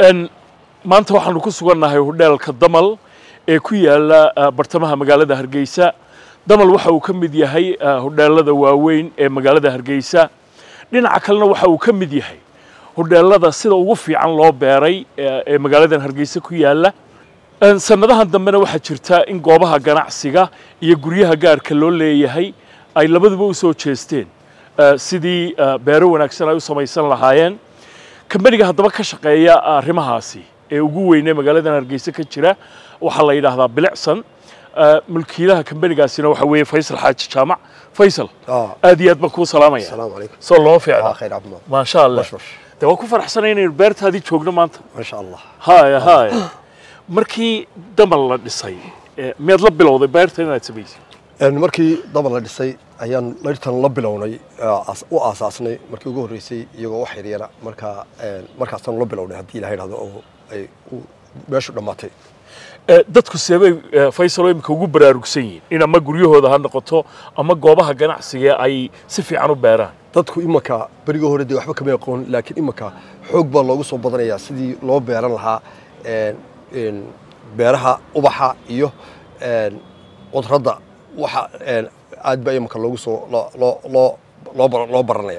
Een, maanta waxaanu ku sugannahay hodheelka damal ee ku yaala ah, bartamaha magaalada hargeysa damal waxa uu ka mid yahay ah, hodheelada waaweyn ee magaalada hargeysa dhinaca kalena waxa uu ka mid yahay hodheelada sida ugu fiican loo beeray ee ee magaaladan hargeysa ku yaala Een, sannadahan dambena waxaa jirta in goobaha ganacsiga iyo guryaha gaarka loo leeyahay ay labaduba u soo jeesteen ah, sidii ah, beero wanaagsan ay u samaysan lahaayeen kambaniga haddaba ka shaqeeya arrimahaasi ee ugu weyn ee magaaladan hargeysa ka jira waxaa la yidhaahdaa bilicsan Ah, mulkiilaha kambanigaasina waxa weeye faysal xaaji jaamac faysal آه. aad iyo aad baan kuu salaamaya السلام عليكم soo loo fiicna آه خير عبد الله maasha allah بشبش de waa ku faraxsanay inaynu beertaadii joogno maanta ما شاء الله haya haya markii damal la dhisay eh, miyaad la bilowday beerta inaad samaysay een markii daba la dhisay ayaan layrtan la bilownay ah, as- u aasaasnay markii ugu horreysay iyagoo wax yaryara markaa een, markaasaan la bilownay haddii ilaha idhahdo oo ay u- meeshu dhammaatay Eh, dadku seebay eh, faysal oo imika ugu baraarugsan yihiin in ama guryahooda ha noqoto ama goobaha ganacsiga ay si fiican u beeraan dadku imanka berigii hore dee waxba kama aqoon laakiin imanka xoog baa loogu soo badanayaa sidii loo beeran lahaa een, een, beeraha ubaxa iyo een, qudradda waxa een, aad baa imanka loogu soo loo- loo- loo- loo bar- loo baranaya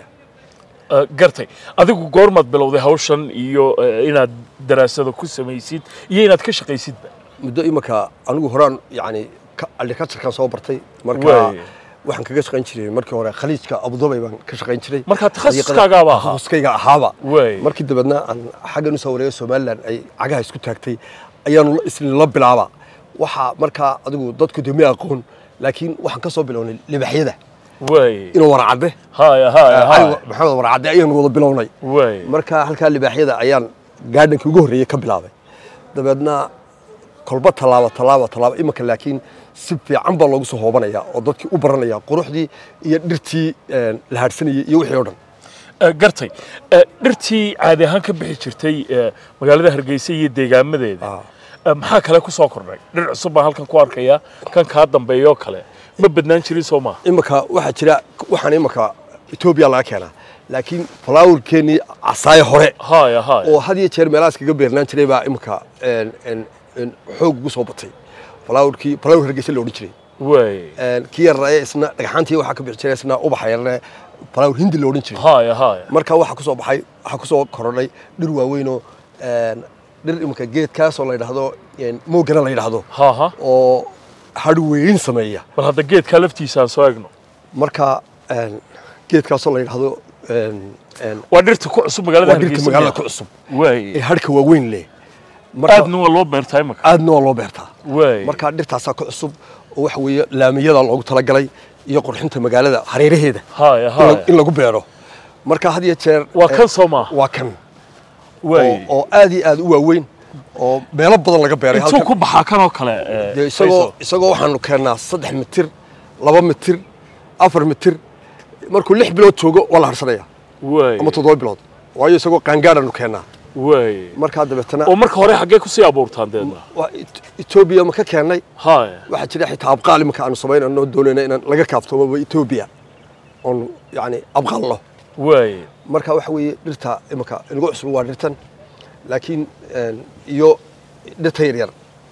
Eh, gartay adigu goormaad bilowday hawshan iyo eh, inaad daraasado ku samaysid iyo inaad ka shaqaysidba muddo imanka anigu horaan yani agriculturekan soo bartay marka Waay. waxaan kaga shaqayn jiray markii hore khaliijka abudabay baan ka shaqayn jiray Marka takhasuskaagaaba ahaa? takhasuskayga ahaaba Waay. markii dabeedna aan xaggan usoo wareegay somaliland ay cagaha isku taagtay ayaanu isla la bilaaba waxaa markaa adigu dadku dee ma aqoon laakiin waxaan ka soo bilownay libaxyada way inuu warcadde haya haya cali haya maxamed warcadde ayaanu wada bilownay way marka halkaa libaaxyada ayaan gaadhankii ugu horreeyey ka bilaabay dabeedna kolba tallaabo tallaabo tallaabo imanka laakiin si fiican baa loogu soo hoobanaya oo dadkii u baranaya quruxdii iyo dhirtii een, la haadhsanayay iyo wixii oo dhan Eh, gartay Eh, dhirtii caadi ahaan ka bixi jirtay eh, magaalada hargeysa iyo deegaamadeeda Ah. Eh, maxaa kale ku soo kordhay dhir cusub baan halkan ku arkaya kan kaa dambeeya oo kale ma badnaan jirin soo maaha imanka waxaa jira waxaan imanka etoobiya laga keenaa laakiin falaawirkeennii casaaye hore haya haya oo had iyo jeer meelahaas kaga beernaan jiray baa imanka een, een, een, xoog ugu soo batay falaawirkii falaawir hargeysa la odhan jiray way Een, kii yaraaye isna dhagxaantii waxaa ka bixi jiray isna ubaxa yarne falaawir hindi la odhan jiray haya haya marka waxaa kusoo baxay waxaa kusoo korodhay dhir waaweynoo een, dhir imanka geedkaasoo la yidhaahdo een, moogana la yidhaahdo ha ha oo hadhweyn sameeya bal hadda geedkaa laftiisa aan soo egno marka een, geedkaasoo la yidhaahdo een, een, waa dhirta ku cusub magaalada waa dhirta hargeysa magaalada ku miyaa? cusub way ee hadhka waaweyn leh marka aadna waa loo beertaa imaka aadna waa loo beertaa way marka dhirtaasaa ku cusub oo waxa weeye laamiyada loogu talagalay iyo qurxinta magaalada hareeraheeda haya in la- haya in lagu beero marka had iyo jeer waa eh, kan soo maaha waa kan oo way oo aad iyo aad u waaweyn oo meelo badan laga beeray intuu halkan ku baxaa kan oo kale eh, dee isagoo Faisal? isagoo waxaanu keennaa saddex mitir laba mitir afar mitir markuu lix bilood joogo waa la harsanaya way ama toddoba bilood waayo isagoo qaangaadhaanu keennaa way markaa dabeetana oo marka hore xaggee kusii abuurtaan deedna waa Et- etoobiya ma ka keennay haya waxaa jira xitaa abqaal imanka aanu samaynano doonayna inaan laga kaaftoomoba etoobiya oon yani abqaalno way marka waxa weeye dhirta imanka inagu cusub waa dhirtan laakiin een, iyo dhirta yaryar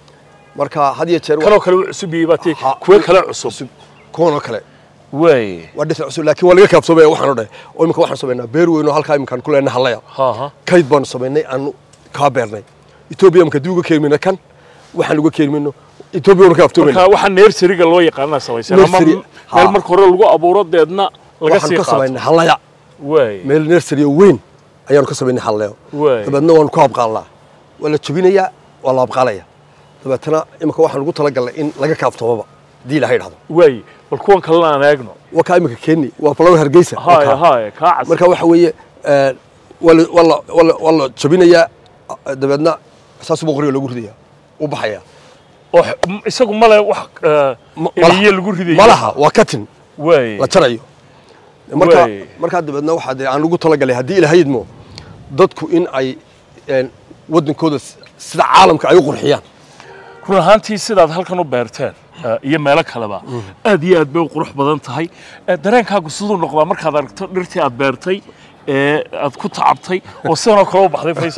marka had iyo jeer kanoo kale u cusub yahay baa tii Ha- kuwa kale cusub kuwanoo kale way waa dhirta cusub laakiin waa laga kaaftoomaya waxaanu dhahay oo imanka waxaan samaynaa beer weyn oo halkaa imankaan ku leenahay hallaya ha ha kayd baanu samaynay aanu kaa beernay etoobiya marka dib uga keenmayna kan waxaan uga keenmayno etoobiya waanu kaaftoomayna marka waxaa neersariga loo yaqaanaa samaysan ama Nursery, ha. meel marka hore lagu abuuro deedna laga waxaan sii ka samaynay qaato hallaya way meel nursery oo weyn ayaanu ka samaynay halleyo Waay. dabeedna waanu ku abqaalnaa waa la jebinayaa waa la abqaalaya dabeetana imanka waxaan ugu talagalnay in laga kaaftoomaba haddii ilaha idhahdo way bal kuwan kalena aan eegno waa kaa imanka keeni waa falawa hargeysa waa haya kaa. haya kaa cas marka waxa weeye eh, waa la- waa la- waa la- waa la jebinayaa eh, dabeedna saas buu qoriga lagu ridaya u baxaya oo x- m- isagu male wax eh, Ma- eliye lagu ridayo malaha waa katin way la jarayo marka Waay. markaa dabeedna waxaa dee aan ugu talagalay haddii ilaahayidmo dadku in ay een, waddankooda s- sida caalamka ay u qurxiyaan run ahaantii sidaad halkan u beerteen eh, iyo meelo kaleba aad iyo aad bay u qurux badan tahay Eh, dareenkaagu siduu noqdaa markaad aragto dhirtii aad beertay ee aad ku tacabtay oo sidanoo kale u baxday faysal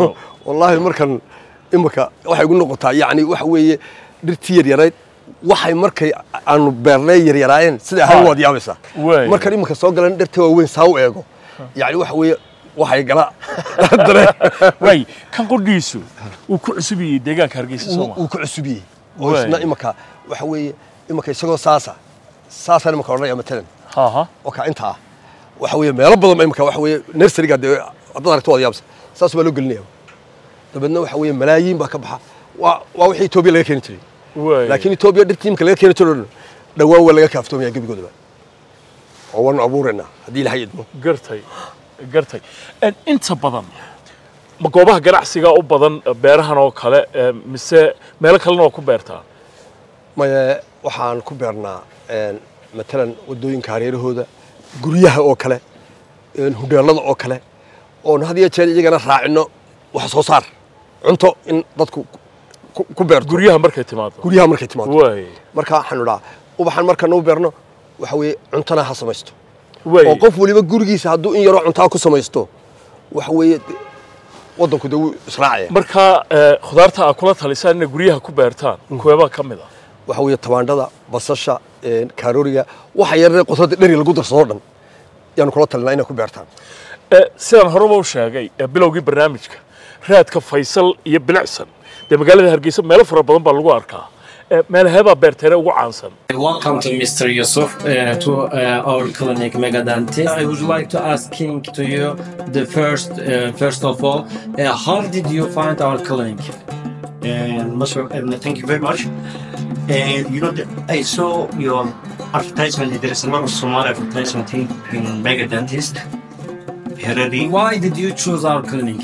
wallaahi markan imika waxay igu noqotaa yacni waxa weeye dhirtii yaryarayd waxay markay aanu beernay yaryaraayeen sida ahaan Ha. waad yaabaysaa Waay. markan imika soo galan dhirta waaweyn saa u eego yacni waxa weeye waxay gala dareen waay kan qudhiisu uu ku cusub yahay deegaanka hargeysa soo uu ma uu ku cusubiyey oo Waay. isna imika waxa weeye imika isagoo saasa saasaan imika odhanaya matalan ha ha oo kaa inta ah waxa weeye meelo badan ba imika waxa weeye nurseryga dee haddaad aragto waad yaabsa saas baa loo gelinaya dabeedna waxa weeye malaayiin baa ka baxa waa waa wixii etoobiya laga keeni jiray waay laakiin etoobiya dhirtii imika laga keeni jiro dhawaan waa laga kaaftoomaya gebigoodaba oo waanu abuuraynaa haddii ilahay idmo gartay gartay En inta badan ma goobaha ganacsiga u badan eh, beerahan oo kale eh, mise meelo kalena waa ku beertaa maye waxaan ku beernaa een, matalan wadooyinka hareerahooda guryaha oo kale een, hudheelada oo kale oon had iyo jeer iyagana raacino wax soo saar cunto in dadku ku- ku beerto guryaha markay timaado guryaha markay timaado waay marka waxaanu idhaa ubaxan markanu beerno waxa weeye cuntana ha samaysto waay oo qof waliba gurigiisa hadduu in yaroo cuntaa ku samaysto waxa weeye de- waddanku de wuu israacaya marka eh, khudaarta aad kula talisaan inay guryaha ku beertaan kuweebaa ka mid ah waxa weeye tabaandhada basasha een, kaarooriga waxa yaree qotada dheri lagu darsado dhan yaanu kula talinaa inay ku beertaan Eh, sidaan horeba u sheegay eh, bilowgii barnaamijka raadka faysal iyo bilicsan dee magaalada hargeysa meelo fara badan baa lagu arkaa Eh, meelaheebaa beerteene ugu caansan Welcome to Mr. Yusuf uh, to uh, our clinic Mega Dentist. I would like to asking to you the first, uh, first of all, uh, how did you find our clinic? and most of, and thank you very much. And you know, the, I saw your advertisement. There is a lot of smart advertisement in, in Mega Dentist, Herari. Why did you choose our clinic?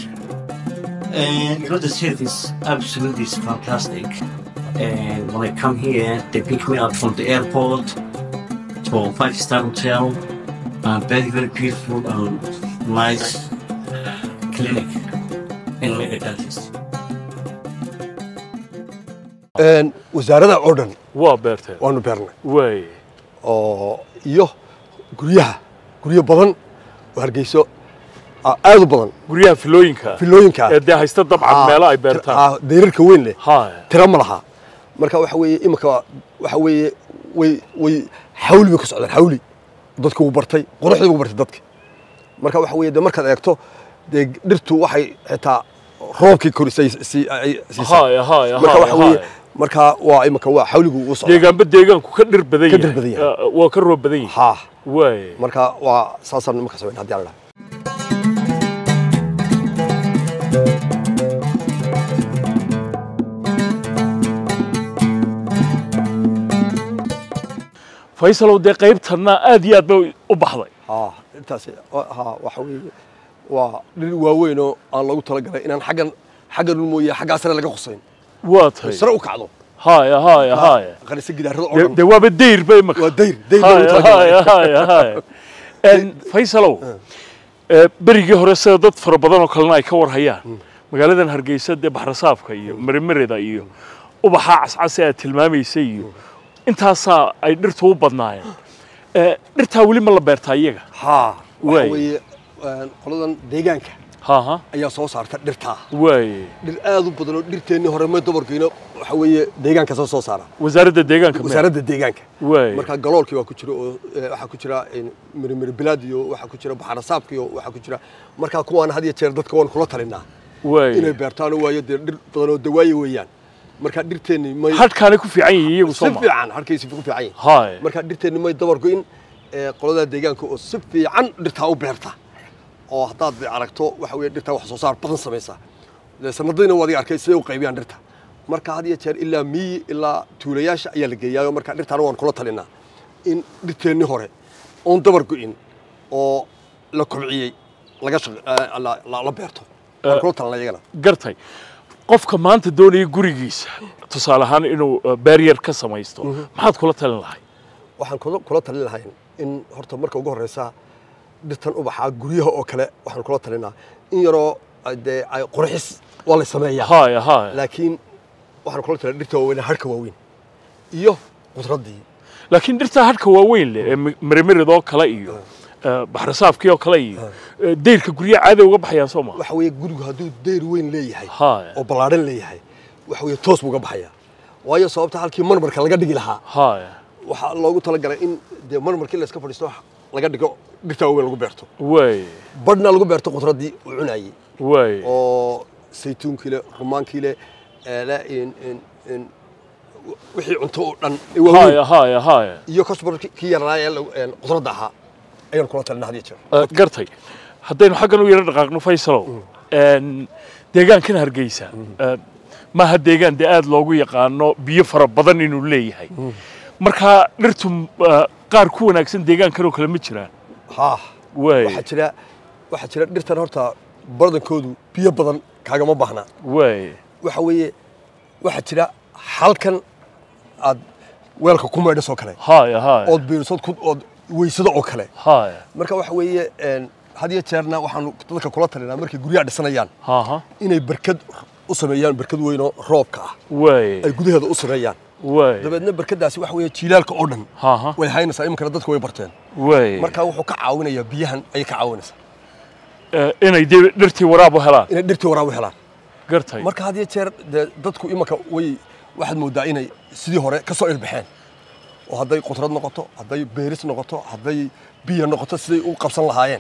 And you know, the service absolutely is fantastic. And when I come here, they pick me up from the airport to a five-star hotel. Uh, very, very beautiful and nice clinic in Mega Dentist. Een, wasaarada oo dhan waa beerteen waanu beernay waay oo iyo guryaha guryo badan oo hargeyso ah, aad u badan guryaha filooyinka filooyinka ee dee haysta dabcan meelo ay beertaan dayrarka weyn leh haya tira ma laha marka waxa weeye imika waxa weeye way way xawli bay ku socdaan xawli dadku wuu bartay quruxdii wuu bartay dadka marka waxa weeye de markaad eegto dee dhirtu waxay xitaa roobkii korisay si ay siisay haya haya marka waxa weeye haya marka waa imika waa xawligu uu socdaa deegaanba deegaanku ka dhir badan Ka yahay dhir badan yahay. Eh, waa ka roob badan yahay ha waay marka waa saasaan imika sameyn haddii aan idhaha faysalow dee qaybtanna aad iyo aad bay u baxday ha intaas ha waxa weeye waa dhir waaweyn oo aan loogu talagalay inaan xaggan xaggan un mooye xaggaa sare laga qusayn waa tahay sare u kacdo haya haya haya qarisa gidaarada oo dee dhan dee waaba dayr ba imaka waa dayr dayr baa loogu haya talagalay haya haya haya En, faysalow eh, berigii hore sida dad fara badan oo kalena ay ka warhayaan magaaladan hargeysa dee baxrasaafka iyo marimarida iyo ubaxa cascas ee aad tilmaamaysay iyo intaasaa ay dhirtu u badnaayeen Eh, dhirtaa weli ma la beertaa iyaga haa Waay. waxa weeye een, qoladan deegaanka ha ha ayaa soo saarta dhirtaa waay dhir aad u badan oo dhirteennii hore ma dabarkiina waxa weeye deegaanka soo soo saara wasaaradda deegaanka meel. wasaaradda deegaanka waay marka galoolkii waa ku jira oo eh, waxaa ku jira mirimiri bilaad iyo waxaa ku jira baxarasaabka iyo waxaa ku jira marka kuwaan had iyo jeer dadka waan kula talinaa waay inay beertaan waayo dee dhir badan oo dawaaye weeyaan marka dhirteenni may hadhkaanay ku fiican yihiin iyagu si soo ma fiican harkaysi ku fiican yihin haya marka dhirteenni may dabar go'in ee qolada deegaanka oo si fiican dhirtaa u beerta oo haddaad aragto waxa weeye dhirtaa wax soo saar badan samaysa dee sanadiina waad arkay siday u qaybiyaan dhirta marka had iyo jeer ilaa miyi ilaa tuulayaasha ayaa la geeyaayo marka dhirtaana waan kula talinaa in dhirteennii hore oon dabar go'in oo la kobciyey laga shaq- eh, la- la la beerto waan kula talinaa iyagana gartay qofka maanta doonaya gurigiisa tusaale ahaan inuu eh, barrier ka samaysto maxaad kula talin lahay waxaan kula kula talin lahayn in horta marka ugu horeysa dhirtan ubaxa guryaha oo kale waxaan kula talinaa in yaroo ay dee ay qurxis waa la sameeyaa haya haya laakiin waxaan kula talin dhirta waaweyn harka waaweyn iyo qudraddii laakiin dhirtaa hadhka waaweyn leh ee mi- mirimiridoo kale iyo eh, baxrasaafkii oo kale iyo eh, dayrka guryaha caadi uga baxayaan soo ma waxa weeye gurigu hadduu dayr weyn leeyahay haya oo ballaadhan leeyahay waxa weeye toos buu uga baxayaa waayo sababta halkii marmarka laga dhigi lahaa haya waxaa loogu talagalay in dee marmarkii la iska fadhiisto laga dhigo dhirta waaweyn lagu beerto way badhna lagu beerto qudraddii uu cunayey way oo saytuunkii le rumaankii le eele in in in wixii cunto oo dhan ee waaweyn haya haya haya iyo kasbar kii yaraa ee lagu- een qudradda ahaa ayaan kula talina had iyo jeer Eh, gartay haddaynu xaggan u yaro dhaqaaqno faysalow een, deegaankan hargeysa eh, maaha deegaan dee aad loogu yaqaano biyo fara badan inuu leeyahay marka dhirtu eh, qaar ku wanaagsan deegaankan oo kale ma jiraan haa way waxaa jira waxaa jira dhirtan horta badankoodu biyo badan kaagama baahna way waxa weeye waxaa jira halkan aad weelka ku maydhasoo kale haya haya ood biirisod ku ood weysado oo kale haya marka waxa weeye een, had iyo jeerna waxaanu dadka kula talinaa markay guryaha dhisanayaan haha inay berkad u sameeyaan berkad weyn oo roobka ah way ay gudaheeda u sameeyaan way dabeedna berkadaasi waxa weeye jiilaalka oo dhan haha way haynaysaa iminkana dadku way barteen way marka wuxuu ka caawinayaa biyahan ayay ka caawinaysaa Eh, inay dee dhirtii waraab u helaan inay dhirtii waraab u helaan gartay marka had iyo jeer dee dadku imanka way waxaad moodaa inay sidii hore ka soo ilbaxeen oo hadday qudrad noqoto hadday beeris noqoto hadday biyo noqoto siday u qabsan lahaayeen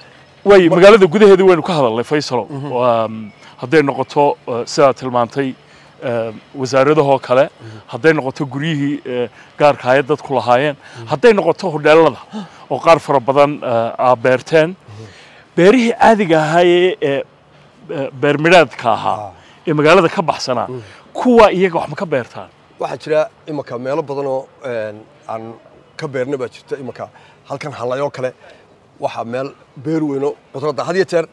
way magaalada gudaheeda waynu ka hadalnay faysalow Waa, mm, hadday noqoto eh, sidaad tilmaantay eh, wasaaradahoo kale hadday noqoto guryihii eh, gaarka ahayd dadku lahaayeen hadday noqoto hodheelada oo qaar fara badan eh, aa beerteen beerihii caadiga ahaayee ee eh, beermidhaadka ahaa ee magaalada ka baxsanaa kuwa iyaga wax ma ka beertaan waxaa jira imanka meelo badan oo een, aan ka beerna baa jirta imanka halkan hallayoo kale waxaa meel beer weyno qudradda had iyo jeer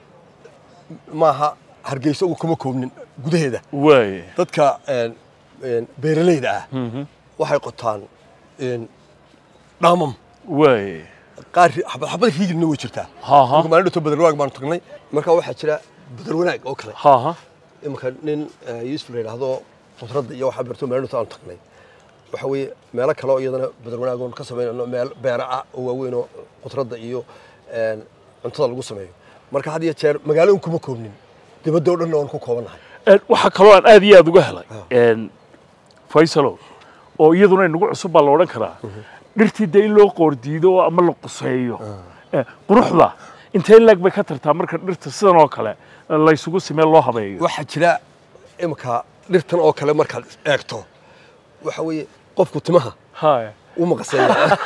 maaha hargeysa ugu kuma koobnin gudaheeda way dadka een, een, beeralayda ah waxay qotaan een, dhaamam way qaar xabad xabad riigirna way jirtaa Ha, ha. marka maalin dhowto badarwanaag baanu tagnay marka waxaa jira badarwanaag oo kale haha imanka nin eh, yuusuf la yidhaahdo qudradda iyo waxaa beerto maalin dhowto aanu tagnay waxa weeye meelo kale oo iyadana badarwanaag oon ka samaynayno meel beera ah oo waaweyn oo qudradda iyo een, cuntada lagu sameeyo marka had iyo jeer magaalo un kuma koobnin dibadda oo dhanna waan ku koobannahay Een, waxaa kaloo aan aad iyo aad uga helay een, faysalow oo iyaduna inagu cusub baa la odhan karaa dhirtii dee in loo qoordiido oo ama la quseeyo Eh, quruxda intee laag bay ka tartaa marka dhirta sidan oo kale eh, laysugu simee loo habeeyo waxaa jira imanka dhirtan oo kale markaad eegto waxa weeye qofku timaha haya u maqaseeya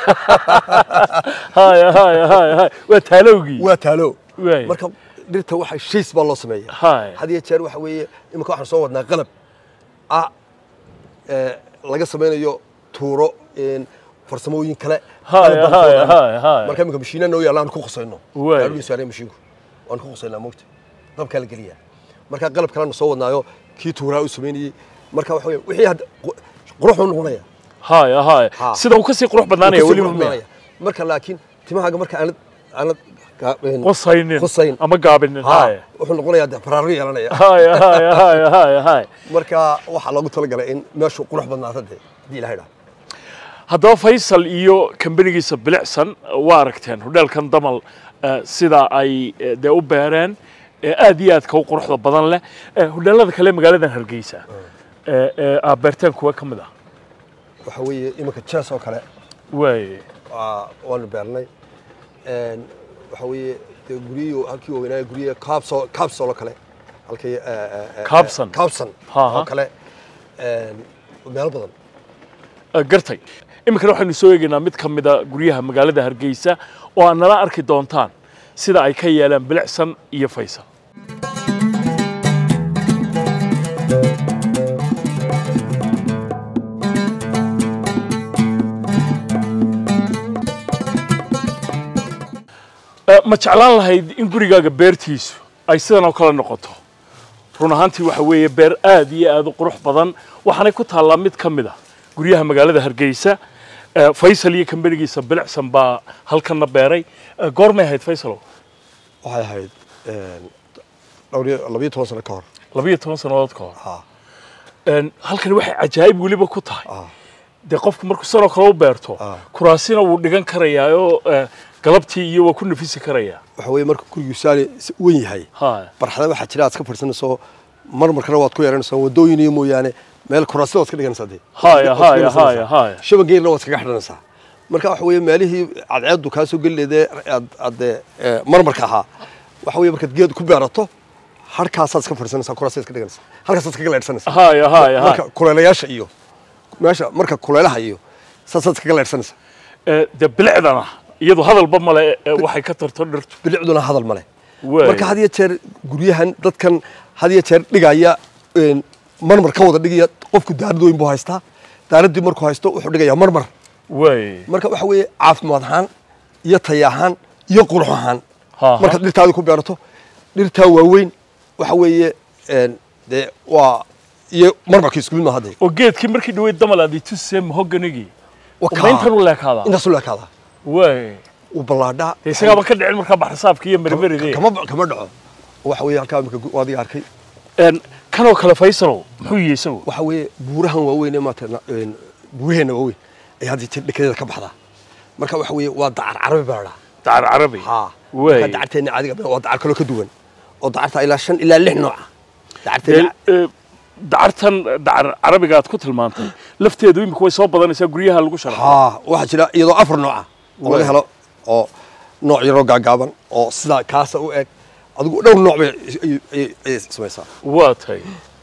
haya haya haya haya waa taalowgii waa taalo Waay. marka dhirta waxa shays baa loo sameeya Haya. had iyo jeer waxa weeye iminka waxaan soo wadnaa qalab ah ee laga samaynayo tuuro een, farsamooyin kale Haya, qalab baan soo haya, wadnaa. haya, haya. marka iminka mashiina noo yaalla aan ku qusayno Waay. gaadhigu saaraya mashiinku waan ku qusaynaa moogta dabkaa la geliyaa marka qalab kalena soo wadnaayo kii tuuraa u samaynayey marka waxa weeye wixii hadda qu- qurux uu noqonaya haya haya Ha. sida uu kasii qurux badnaanaya Kasii weliba qurux miya noqonaya. marka laakiin timahaaga marka aanad aanad ga- een, qosaynin Qusayn. ama gaabinin ha, haya wuxuu noqonayaa dee faraaro yeelanaya haya haya haya haya haya marka waxaa loogu talagalay in meeshu qurux badnaato dee haddii ilahay dhaa haddaba faysal iyo kambanigiisa bilicsan waa aragteen hodheelkan damal eh, sida ay eh, dee u beereen ee aad iyo aadka u quruxda badan leh Eh, hodheelada kale magaaladan hargeysa ee ee aad beerteen kuwa ka mid ah waxa weeye iminka jees oo kale waay waa- waanu beernay Een, waxa weeye dee guryihii halkii waaweynaaye guryihi caabso caabsol oo kale halkii Caabson. caabson Ha, ha. oo kale een, meelo badan Eh, gartay iminkana waxaynu soo eegaynaa mid ka mid a guryaha magaalada hargeysa oo aad nala arki doontaan sida ay ka yeelaan bilicsan iyo faysal Eh, ma jeclaan lahayd in gurigaaga beertiisu ay sidan oo kale noqoto run ahaantii waxa weeye beer aad iyo aad u qurux badan waxaanay ku taallaa mid ka mid a guryaha magaalada hargeysa Eh, faysal iyo kambanigiisa bilicsan baa halkanna beeray Eh, goormay ahayd faysalow waxay ahayd een, dhowr iyo labiyo toban sano ka hor labiyo toban sannadood ka hor ha Een, halkani waxay cajaa'ib weliba ku tahay Ah. dee qofku markuu sanoo kale u beerto Ah. kuraasina wuu dhigan karayaa oo eh, galabtii iyo waa ku nafisi karaya waxa weeye marka gurigu saani wen yahay haya barxada waxaa jira aad ka fadhisanayso marmarkana waad ku yeeranaysaa wadooyin iyo mooyaane meel kuraasida waad ka dhiganaysaa dee haya Waad ka haya dhiganaysaa. haya haya shabangeerna waad kaga xidhanaysaa marka waxa weeye meelihii cadceedu kaa soo geli leedee aad aad dee, ee, marmarka ahaa waxa weeye markaad geed ku beerato harkaasaad iska fadhisanaysaa kuraasaad ka dhiganaysaa halkaasaad kaga leedhsanaysaa haya haya marka haya kuleelayaasha iyo meesha marka kuleelaha iyo saasaad iskaga leedhsanaysaa Eh, dee bilicdana iyadu hadalba male eh, waxay ka tarto dhirtu bilicduna hadal male Waay. marka had iyo jeer guryahan dadkan had iyo jeer dhigaya een, marmar ka wada dhigaya qofku daarad weyn buu haystaa daaraddii markuu haysto wuxuu dhigayaa marmar way marka waxa weeye caafimaad ahaan iyo taya ahaan iyo qurux ahaan Ha, ha. markaad dhirtaadi ku beerato dhirtaa waaweyn waxa weeye een, dee waa iyo marmarka isku mid maaha dee oo geedkii markii dhaweyd damal aad itusee mahoganigii Waa ma intan kaa. u leekaadaa intaasu leekaadaa way uu ballaadhaa dee isagaaba ka dhicin markaa baxrisaabka iyo mermeride kama kama dhaco waxa weeye halkaa imika gu- adiga arkay En, kanoo kale faysalow muxuu yihi isagu waxa weeye buurahan waaweyn ee maata buuraheenna waaweyn ay hadda jeer dhekadeeda ka baxdaa marka waxa weeye waa dacar carabi baa la dhahaa dacar carabi haa Wey. marka dacarteenna caadiga waa dacar kaloo ka duwan oo dacarta ilaa shan ilaa lix nooca dee dacarteenna eh, dacartan dacar carabiga aad ku tilmaantay lafteedu imika way soo badanaysaa guryaha lagu sharaxo haa waxaa jira iyadoo afar nooca oo Wey. laga helo oo nooc yaroo gaagaaban oo sidaa kaasa u eg adigu dhowr nooc bay is- ay- ay- ay samaysaa waa tahay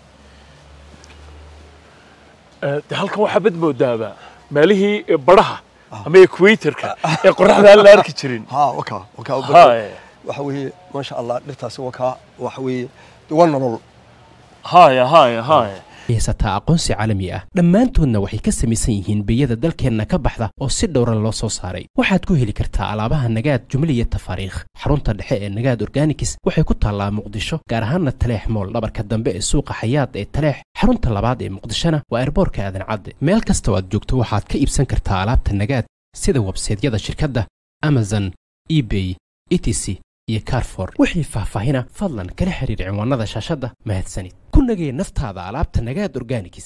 Eh, dee halkan waxaa bad moodaaba meelihii eh, baraha ama equatorka ee qoraxda aan la arki jirin haa wakaa wakaa Haye. waxa weeye maasha allah dhirtaasi wakaa waxa weeye dee waa nolol haya haya haya haysataa aqoonsi caalami ah dhammaantoodna waxay ka samaysan yihiin biyada dalkeenna ka baxda oo si dhowra loo soo saaray waxaad ku heli kartaa alaabaha nagaad jumle iyo tafaariikh xarunta dhexe ee nagaad organikis waxay ku taallaa muqdisho gaar ahaanna taleex mool dhabarka dambe ee suuqa xayaad ee taleex xarunta labaad ee muqdishona waa erboorka aadan cadde meel kasta oo aad joogto waxaad ka iibsan kartaa alaabta nagaad sida websaydyada shirkadda amazon ebay etc iyo carfor wixii faahfaahina fadlan kala xiriir cinwaanada shaashadda mahadsanid ku nagee naftaada alaabta nagaad organikis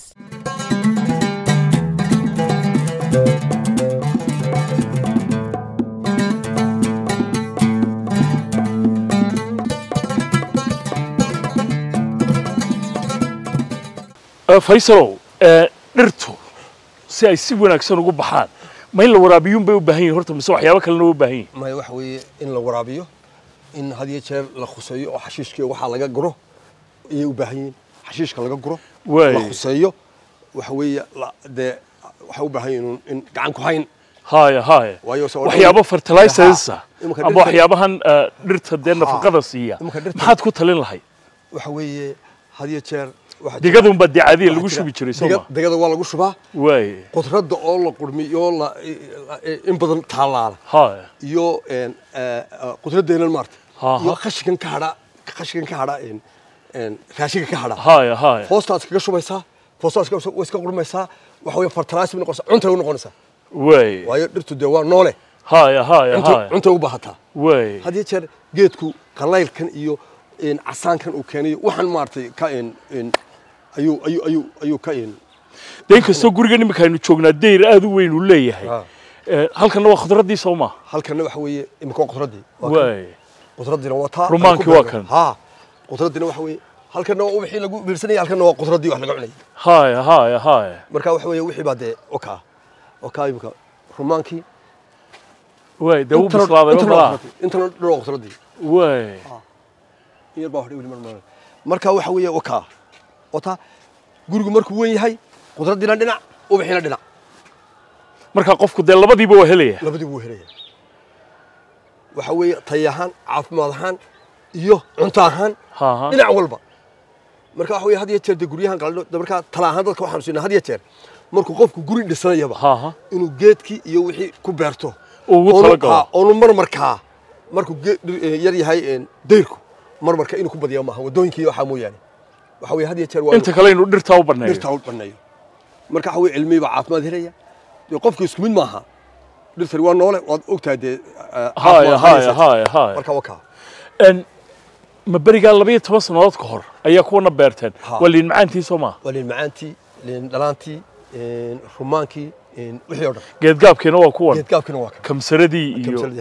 Eh, faysalow eh, dhirtu si ay si wanaagsan ugu baxaan ma in la waraabiyuun bay u baahan yihin horta mise waxyaabo kalena u baahan yihin maya waxa weeye in la waraabiyo in had iyo jeer la khuseeyo oo xashiishkii waxaa laga guro ayay u baahan yihiin xashiishka laga guro Waay. la khuseeyo waxa weeye la- dee waxay u baahan yihiin in gacan ku hayn haya haya Waayo se- waxyaabo fertilizers ah Iminka ama dhirta- waxyaabahan eh, dhirta dee nafaqada siiya Iminka dhirta- maxaad ku talin lahayd waxa weeye had iyo jeer waxaa jira- digadunba dee caadiya waxaa lagu jira- shubi jiray diga- sooma digada waa lagu shubaa waay qudradda oo la qurmiyo la la- in badan taalaala haya iyo een, eh, eh, qudradeenan maarta Ha, ha. iyo qashinkan ka hadha qashinkan ka hadha een, een, raashinka ka hadha haya haya foostaad kaga shubaysaa foostaad iska way iska qurmaysaa waxa weeye fertilizer bay noqonaysaa cuntay u noqonaysaa waay waayo dhirtu dee waa noole haya haya cunto haya cuntay u baahataa waay had iyo jeer geedku qalaylkan iyo een, casaankan uu keenayo waxaan maaragtay ka een, een, ayuu ayuu ayuu ayuu ka een, dee inkastoo gurigan iminka aynu joognaa deyr aad u weyn uu leeyahay Ah. Eh, halkanna waa khudraddii soo ma halkanna waxa weeye imika waa qudraddii Waa kan. waay qudraddina waa taa Rumaankii waa kan. ha qudraddina waxa weeye halkanna waa wixii lagu biirsanayay halkanna waa qudraddii wax laga cunayay haya haya haya marka waxa weeye wixii baa dee okaa okaa imika rumaankii waay dee wuu intana- bislaaday intana ma waa malaha qudraddii, intana dhan waa qudraddii waay in yar baa hodhay weli mar mar marka waxa weeye wakaa wataa gurigu markuu weyn yahay qudraddiina dhinac ubixiina dhinac marka qofku dee labadiiba waa helaya labadii buu helaya waxa weeye tay ahaan caafimaad ahaan iyo cunto ahaan Ha, ha. dhinac walba marka waxa weeye had iyo jeer dee guryahan qalno de markaa tala ahaan dadka waxaanu siinaa had iyo jeer markuu qofku guri dhisanayaba Ha, ha. inuu geedkii iyo wixii ku beerto Uu ugu Oonu- talagalo. ha, oonu marmarkaa markuu ge- dhir- eh, yar yahay een, dayrku marmarka inuu ku badiya maaha wadooyinkii iyo waxaa mooyaane waxa weeye had iyo jeer waa inta kale inuu dhirtaa u baneeyo dhirta u baneeyo marka waxa weeye cilmihii baa caafimaad helaya dee qofku isku mid maaha dhirtani waa noole waad ogtahay dee eh, haya caafimaad haya haysato. haya haya marka wakaa En, ma berigaa labayo toban sannadood ka hor ayaa kuwana beerteen Ha. waa liin macaantii soo maa waa liin macaantii liin dhalaantii een, rumaankii een, wixii oo dhan geedgaabkiina waa kuwan geedgaabkina waa kan kamsaradii iyo Kamsaladii, ha.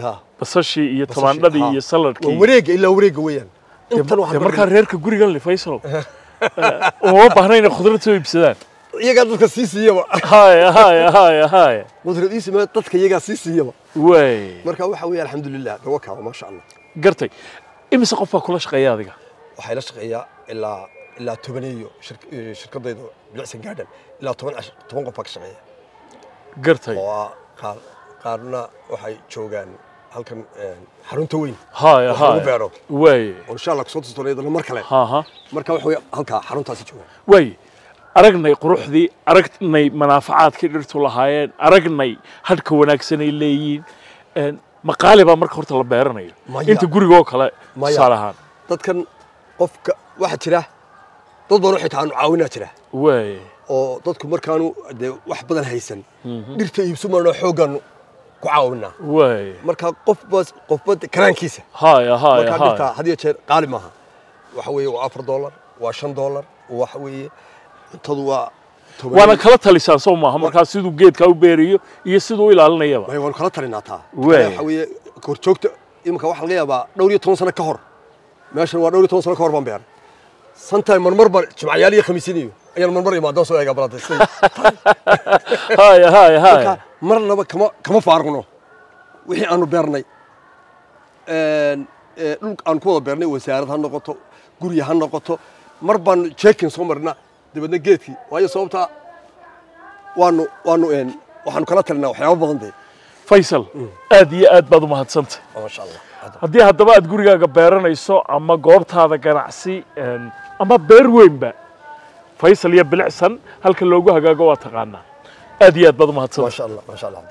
basashii iyo Basashii, tamaandhadii haa. iyo waa saladkii wareega ilaa wareega weeyaan intan dee waxaan markaa reerka gurigan le faysal uma baahna inay khudrad soo iibsadaan iyagaa dadka sii siiyaba haya haya haya haya qudradiisa ma dadka iyagaa sii siiyaba waay marka waxa weeye alxamdulilah dawa kaaba maasha allah gartay imise qof baa kula shaqeeya adiga waxay la shaqeeyaa ilaa ilaa tobaneeyo shirk- eh, shirkadayda bilicsan gaadhan ilaa toban cash- toban qof baa ka shaqeeya gartay oo ah qaar qaarna waxay joogaan halkan eh, xarunta weyn haya wax lagu haya beero waay oo insha allah kusoo tustoona iyadana mar kale ha ha marka waxa weeye halkaa xaruntaasi joogaan waay aragnay quruxdii aragnay manaafacaadkii dhirtu lahaayeen aragnay hadhka wanaagsanay leeyihiin een, maqaali baa marka horta la beeranayo Maya. inta gurigoo kale Maya. tusaale ahaan dadkan qofka waxaa jira dad badan xitaa aanu caawinaa jira waay oo dadku markaanu dee wax badan haysan dhirta iibsu marno xooggaanu ku caawinaa waay marka qofba qofba karaankiisa haya haya markaa dhirta haya had iyo jeer qaali maaha waxa weeye waa afar dollar waa shan dollar waxa weeye cuntadu waa toban waana kala talisaan soo maaha markaa siduu geedka u beeriyo iyo siduu u ilaalinayaba Maya, waanu kala talinaa taa Waay. waxa weeye korjoogta iminka waxaa laga yaabaa dhowr iyo toban sano ka hor meeshan waa dhowr iyo toban sano ka hor baan beeray sometime marmar baan jimcayaal iyo khamiisiin iyo ayaan marmar imaadaan soo eegaa balanta haya haya haya marka marnaba kama kama faarqno wixii aanu beernay een, ee, dhul aan ku wada beernay wasaarad ha noqoto gurya ha noqoto mar baanu jeekin soo marna dabeedna geedkii waayo sababtaa waanu waanu een, waxaanu kala talinaa waxyaabo badan dee faysal aad iyo aad baad u mahadsantay maasha allah haddii haddaba aad gurigaaga beeranayso ama goobtaada ganacsi een, ama beer weynba faysal iyo bilicsan halka loogu hagaago waa taqaanaa aad iyo aad baad u mahadsantay maasha allah maasha allah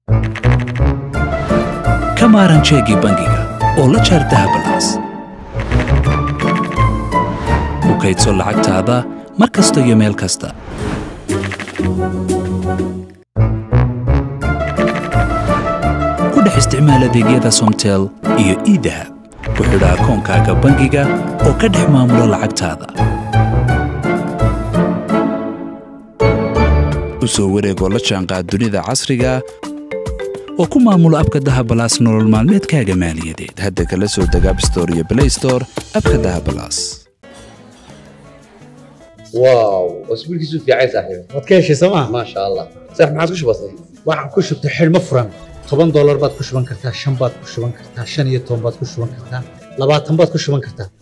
ka maaran jeegii bangiga oo la jaar dahabalaas ku kaydso lacagtaada mar kasta iyo meel kasta ku dhex isticmaal adeegyada somtel iyo idahab ku xidha akoonkaaga bangiga oo ka dhex maamulo lacagtaada u soo wareegoo la jaanqaad dunida casriga oo ku maamulo abka dahabalaas nolol maalmeedkaaga maaliyadeed hadda kala soo deg app store iyo play store abka dahabalaas واو اسبوع كيسو في عايز صاحبي waad ka heshay sooma ما شاء الله صح ما عادش بسيط waxaan ku shubtay xidhmo furan toban doolar baad ku shuban kartaa shan baad ku shuban kartaa shan iyo toban baad ku shuban kartaa labaatan baad ku shuban kartaa